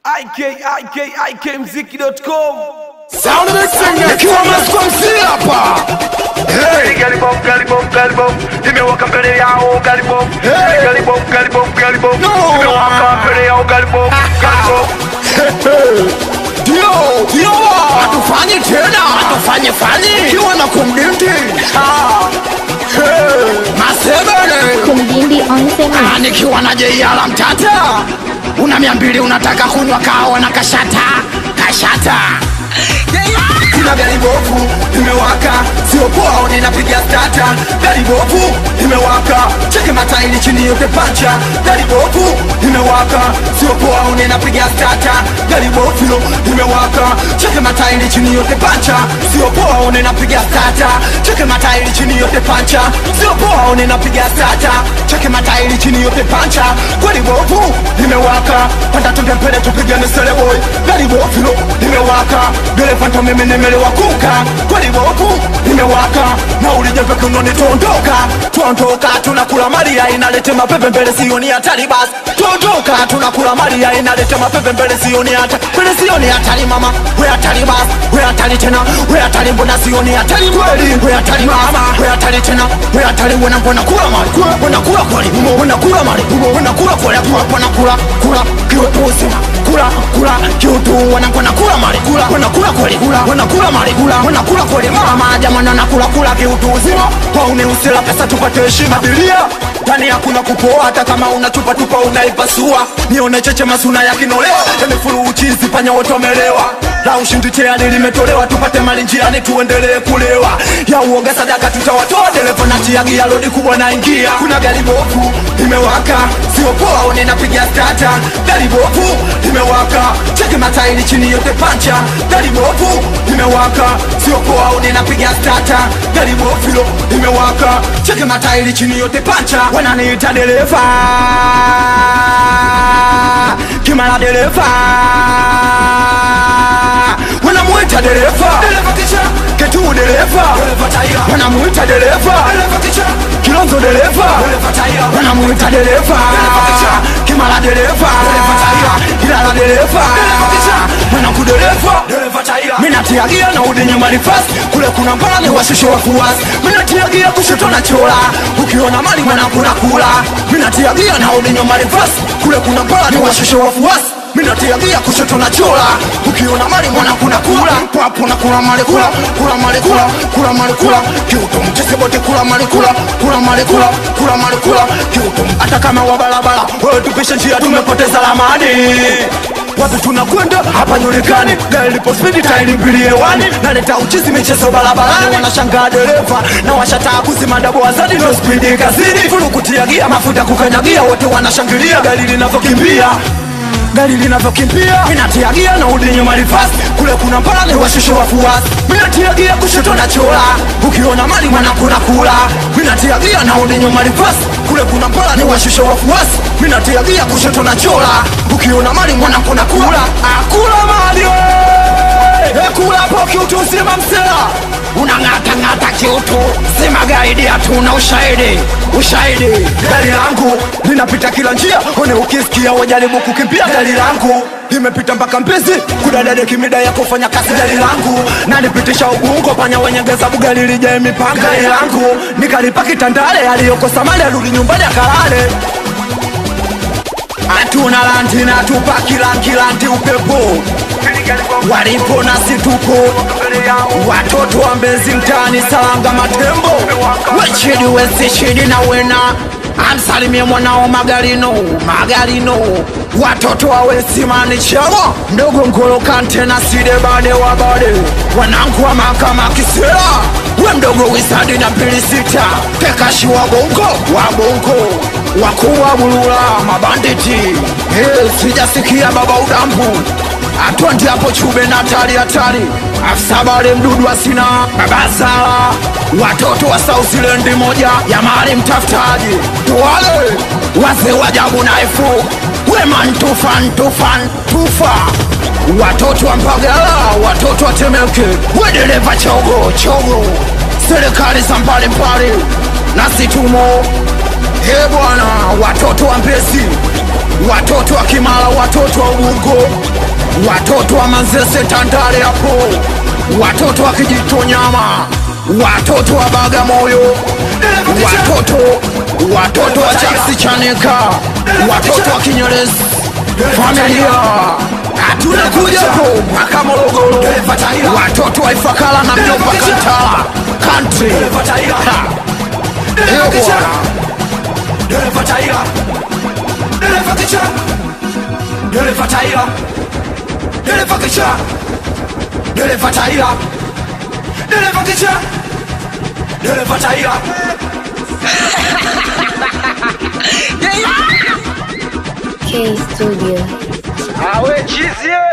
ikikmziki.com Sound of the singer Nikiwa Moscow msili hapa Hey Galibom, galibom, galibom, nimewaka mbele yao galibom, Hey! galibom, galibom, galibom, No! nimewaka mbele yao galibom, galibom. Dio Dio Hatufanye tena Hatufanye fanye Kiwa na kumdinti Ah. Hey Masebele Kumjimbi on semi. Ah, nikiwa na jeiala mtata una mia mbili unataka kunywa kahawa na kashata kashata kuna gari bovu imewaka sio poa ninapiga stata gari bovu imewaka cheke matairi chini yote pancha gari bovu imewaka sio poa ninapiga stata gari bovu imewaka cheke matairi chini yote pancha sio poa ninapiga stata cheke matairi chini yote pancha sio poa ninapiga stata cheke matairi chini yote pancha gari bovu imewaka panda tunde mbele tupigane sele boy gari bovu imewaka dereva ndo mimi nimelewa kuka kweli bovu imewaka na ulijepe kunoni tuondoka tuondoka tunakula maria inalete mapepe mbele sioni hatari basi tuondoka tunakula maria inalete mapepe mbele sioni hatari mbele sioni hatari mama we hatari basi we hatari tena we hatari mbona sioni hatari kweli we hatari mama we hatari tena we hatari wena mbona kula mali wena kula kweli wena kula mali wena kula kweli wena kula kula kiwe pusima kula kula kiutu wanakona kula mali kula wanakula kweli kula wanakula mali kula wanakula kweli mama jamani anakula kula kiutu uzima paune usela pesa tupate heshima bilia ndani hakuna kupoa hata kama una chupa tupa unaipasua nione cheche masuna ya kinolewa yamefuru uchizi panya wote wamelewa la ushindi tayari limetolewa tupate mali njiani tuendelee kulewa ya uoga sadaka tutawatoa dereva na tiagia lodi kubwa naingia kuna gari bovu imewaka sio poa one napiga stata gari bovu imewaka cheke matairi chini yote pancha gari bovu imewaka sio poa one napiga stata gari bovu imewaka cheke matairi chini yote pancha wananiita dereva kimala dereva wanamuita dereva ketu dereva wanamuita dereva kilonzo dereva wanamuita dereva kimala dereva ilala dereva wanaku dereva minatiagia na udi nyuma rifasi kule kuna mbala ni washushe wafuasi minatiagia kushoto na chola ukiona mali mwanakuna kula minatiagia na udi nyuma rifasi kule kuna mbala ni washushe wafuasi minatiagia kushoto na chola ukiona mali mwana kuna kula papo na kula mali kula kula mali kula kula mali kula kiuto mchese bote kula mali kula kula mali kula kula mali kula kiuto hata kama wa barabara wewe tupishe njia tumepoteza lamani wapi tunakwenda hapa nyulikani gari lipo spidi tairi mbili hewani naleta uchizi michezo barabarani wanashangaa dereva na washataa kuzima dabo wazadi ndo spidi kazini fulu kutiagia mafuta kukanyagia wote wanashangilia gari linavyokimbia gari linavyokimbia minatiagia na udi nyuma rifasi kule kuna mpala ni washushe wafuasi minatiagia kushoto na chola ukiona mali mwanakuna kula minatiagia na udi nyuma rifasi kule kuna mpala ni washushe wafuasi minatiagia kushoto na chola ukiona mali mwanakuna kula akula mali we! ekula po kiutu uzima msela unang'atang'ata kiutu sima gaidi hatuna ushahidi ushahidi gari langu linapita kila njia one ukisikia wajaribu kukimbia gari langu limepita mpaka mpizi kudadadeki mida ya kufanya kazi gari langu nalipitisha ubungo panya wenyegeza bugari lijae mipanga gari langu nikalipa kitandale aliyokosa mali arudi nyumbani akalale hatuna lanti na tupa kilankilanti upepo walipo nasi tupo watoto wa mbezi mtaani salanga matembo wechidi wesishidi na wena amsalimie mwanao magarino magarino watoto wa wesimani chamo ndogo ngolo kante na side bade wa bade wanangu wa makama kisera we mdogo wisadi na mbili sita tekashi wa bongo wa bongo wakubwa bulula mabanditi hey, sijasikia baba udambu atwandi hapo chube na hatari hatari afsabale mdudu asina babasala watoto wa sausilendi moja ya mali mtafutaji tuwale wazee wajabu naifu weman tufan tufan tufa watoto wa mbagala watoto wa temeke wedereva chogo chogo serikali za mbalimbali nasi tumo he bwana watoto wa mbezi watoto wa kimala watoto wa ubungo watoto wa Manzese Tandale hapo, watoto wa Kijitonyama, watoto wa Bagamoyo, watoto watoto wa Chasi Chanika, watoto wa Kinyerezi, familia tunakuja hapo mpaka Morogoro, watoto wa Ifakara na mjomba Kantala country Ha. Eyo bwana Dereva Taira, dereva kicha, dereva Taira, dereva kicha, dereva Taira, dereva kicha, dereva Taira. K Studio. Awe chizie